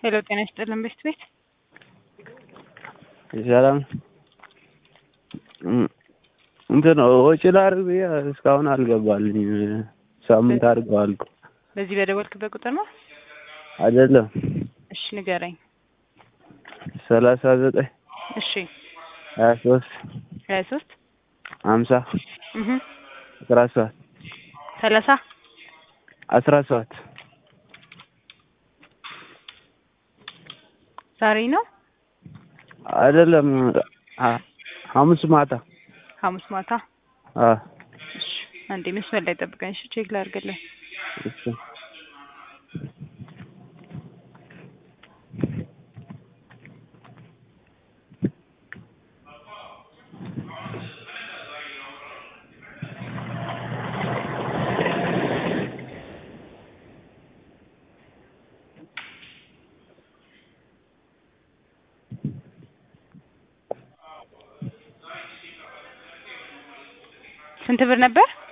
ሄሎ ጤና ይስጥልን ቤት ቤት ሰላም እንትን ወጪ ላድርግ ብዬ እስካሁን አልገባልኝም። ሳምንት አድርገዋል እኮ በዚህ በደወልክበት ቁጥር ነው? አይደለም እሺ ንገረኝ። ሰላሳ ዘጠኝ እሺ ሀያ ሶስት ሀያ ሶስት ሀምሳ እህ አስራ ሰባት ሰላሳ አስራ ሰባት ዛሬ ነው አይደለም ሐሙስ ማታ ሐሙስ ማታ። አ እሺ አንዴ መስመር ላይ ጠብቀኝ። እሺ ቼክ ላድርግልህ። እሺ ስንት ብር ነበር?